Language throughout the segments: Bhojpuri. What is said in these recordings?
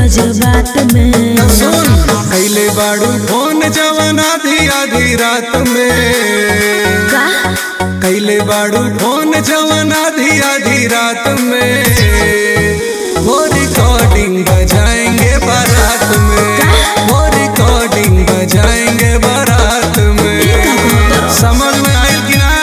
जज्बात में सुन कैले बाड़ू फोन जवन आधी आधी रात में का कैले बाड़ू फोन जवन आधी आधी रात में वो रिकॉर्डिंग बजाएंगे बारात में वो रिकॉर्डिंग बजाएंगे बारात में समझ में आयल कि ना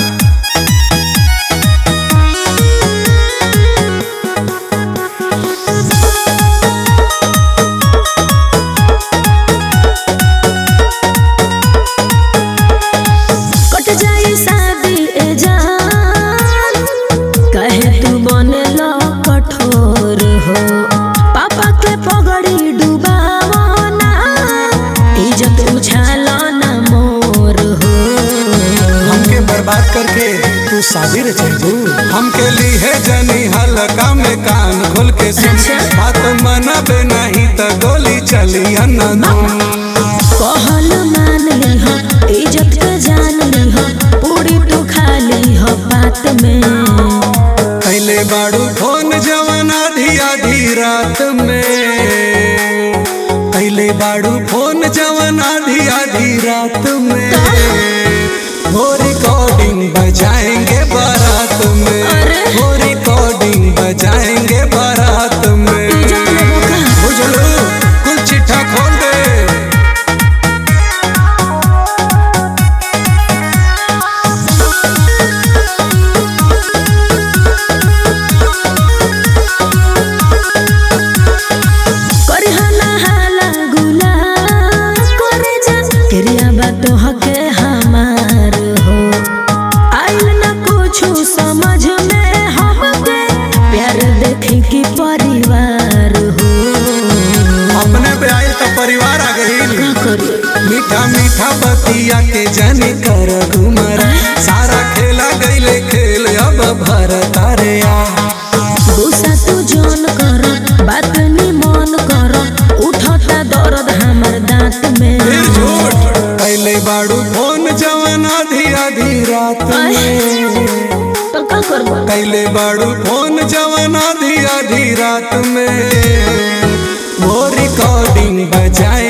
कट जाई शादी ए जान कहे तू बने लो कठोर हो पापा के पगड़ी डुबावना इज्जत उछालो ना मोर हो हमके बर्बाद करके तू शादी रे चलू हमके ली है जनी हल्का में कान खोल के सुन अच्छा। बात मनबे नहीं तो गोली चली अनदम कहल मान ली हो इज्जत के जान ली हो पूरी तू खा ली हो बात में पहले बाड़ू फोन जवन आधी आधी रात में पहले बाड़ू फोन जवन आधी आधी रात में वो रिकॉर्डिंग बजाएंगे बारात में अरे। वो रिकॉर्डिंग बजाएंगे बारात में इज्जत लेबो का बुझलू कुल चिट्ठा खोल दे करहना हाला गुला करे जा तेरिया बात हके हमार हो आइल ना कुछ समझ में हमके प्यार देखे की परिवार हो अपने पे आयल तो परिवार आ गई का करी मीठा मीठा बतिया के जनी कर घुमर सारा खेला गईले खेल अब भरत रे आ गुस्सा तू जोन कर बात नी मन कर उठता दर्द हमर दांत में फिर झूठ कैले बाड़ू फोन जवन आधी आधी रात में तो का करबो कैले बाड़ू फोन जवन आधी आधी रात में वो रिकॉर्डिंग बजाए